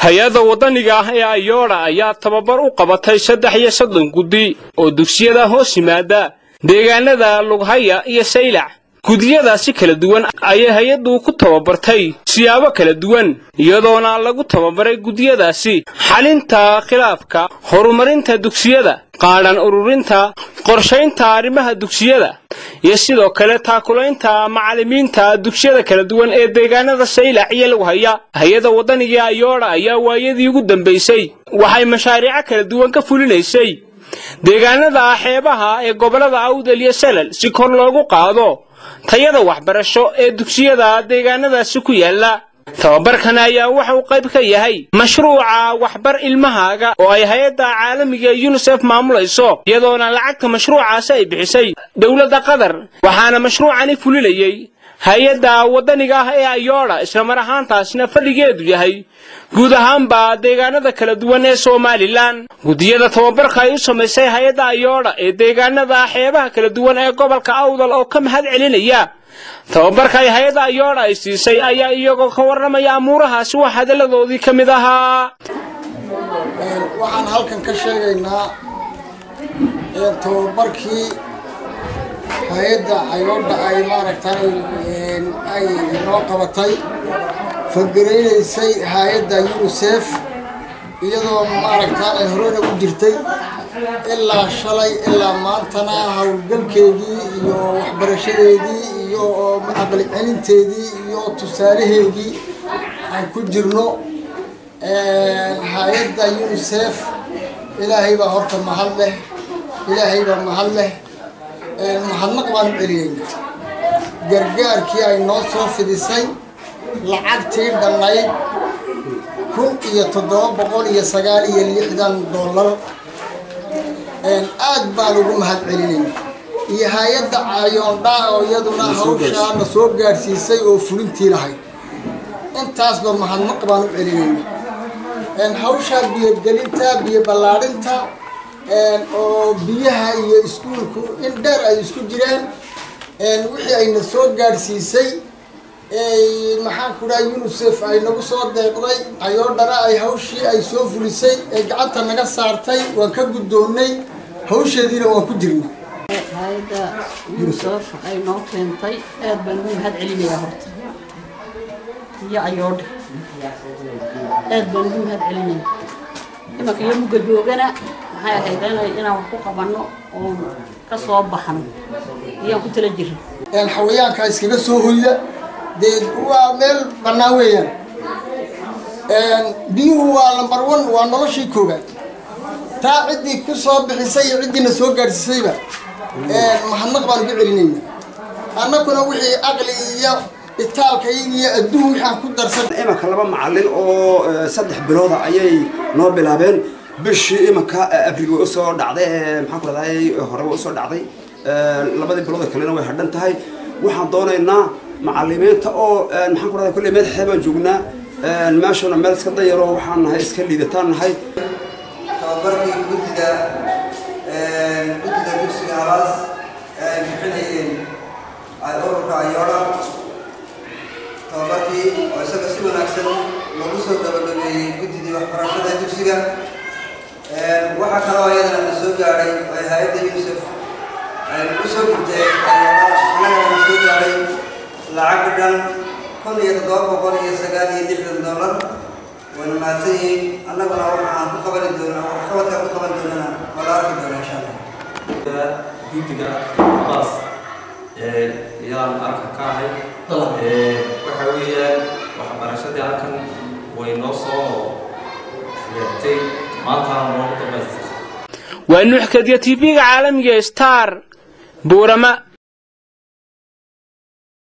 hay-adda waddaniga ah ee ayoodha ayaa tababar u qabatay saddex iyo soddon guddi oo dugsiyada hoos yimaada deegaanada lughaya iyo saylac gudiyadaasi kala duwan ayay hay-addu ku tababartay siyaabo kala duwan iyadoona lagu tababaray gudiyadaasi xalinta khilaafka horumarinta dugsiyada qaadhan ururinta qorshaynta arrimaha dugsiyada iyo sidoo kale taakulaynta macallimiinta dugsiyada kala duwan ee deegaanada saylac iyo lughaya hay-adda waddaniga ayoodha ayaa waayadii ugu dambaysay waxay mashaariico kala duwan ka fulinaysay deegaanada xeebaha ee gobollada awdal iyo salal si kor loogu qaado tayada waxbarasho ee dugsiyada deegaanadaasi ku yaala tababarkan ayaa waxa uu qayb ka yahay mashruuca waxbar ilmahaaga oo ay hay-adda caalamiga ee yunisef maamulayso iyadoona lacagta mashruucaasi ay bixisay dowladda qatar waxaana mashruucani fulinayey hay-adda waddaniga ah ee ayoodha islamar ahaantaasna fadhigeedu yahay guud ahaanba deegaanada kala duwan ee somalilan guddiyada tababarka ay u samaysay hay-adda ayoodha ee deegaanada xeebaha kala duwan ee gobolka awdal oo ka mahad celinaya tababarka ay hay-adda ayoodha ay siisay ayaa iyagoo ka warramaya amuurahaasi wax hadalladoodii ka mid ahaa waxaan halkan ka sheegaynaa tababarkii hay-adda ayoodha ay maaragtay ay noo qabatay fagaraynaysay hay-adda unisef iyadoo maaragtaan ay horena u jirtay ilaa shalay ilaa maantana howlgalkeedii iyo waxbarashadeedii iyo aqli celinteedii iyo tusaalaheedii aan ku jirno hay-adda unisef ilaahay baa horta mahad leh ilaahay baa mahad leh mahadnaq baan u celiyeyna gargaarkii ay noo soo fidisay lacagtii dhannayd kun iyo toddoba boqol iyo sagaal iyo lixdan dollar aad baan ugu mahad celinayna iyo hay-adda ayoondha oo iyaduna hawshaana soo gaadhsiisay oo fulintii lahayd intaasba mahadnaq baan u celinayna hawshaa biyogelinta biyo ballaadhinta oo biyaha iyo iskuulku in dheer ay isku jireen wixii ayna soo gaadhsiisay maxaan ku dhaha unisef ay nagu soo deeqday ayoodhana ay hawshii ay soo fulisay ee gacanta naga saartay waan ka guddoonnay hawsheediina waan ku jirna hay-adda unisef ay noo keentay aad baan ugu mahad celinayaa horta iyo ayoodha aad baan ugu mahad celinaya imanka iyo mugga joogana maxay ahayd inaan wax ku qabanno oon ka soo baxno iyaan ku tala jirna xawayaanka iskaga soo hoyda dee waa meel bannaan weeyaan biyuhu waa lambar one waa noloshii koobaad taa ciddii ku soo bixisay iyo ciddiina soo gaadhsiisayba mahadnaq baan ugu celinayna annaguna wixii aqli iyo itaalka iyo adduun waxaan ku darsan imanka laba macallin oo saddex bilooda ayay noo bilaabeen bishii imanka abriil way usoo dhacday maxaan ku rahday hore way usoo dhacday labadii bilooda kalena way hadhan tahay waxaan doonaynaa macallimiinta oo maxaan ku rahday kulley madaxee baan joognaa meeshuna meel iska dayaro waxaan nahay iska liidataan nahay tababarkii guddida guddida dugsiga halaas ay bixinayeen ururka ayoodha tababarkii oo isaga si wanaagsan lagu soo gabagabeeyey guddidii waxbarashada dugsiga waxaa kaloo iyadana na soo gaadhay ay hay-adda unisef ay nagu soo gudtay annagana na soo gaadhay lacag dhan kun iyo toddoba boqol iyo sagaal iyo lixdan dollar wayna mahadsan yihiin annaguna waxaan ku qabani doonaa waxqabadkaan ku qaban doonana waa la arki doonaa insha allah guddiga abaas iyadaan arka ka ahay waxa weeyaan waxbarashadii halkan way noo soo xagaagtay maantaana noogu dambaystirtay waa nuuxkadiya tv-ga caalamiga star buurama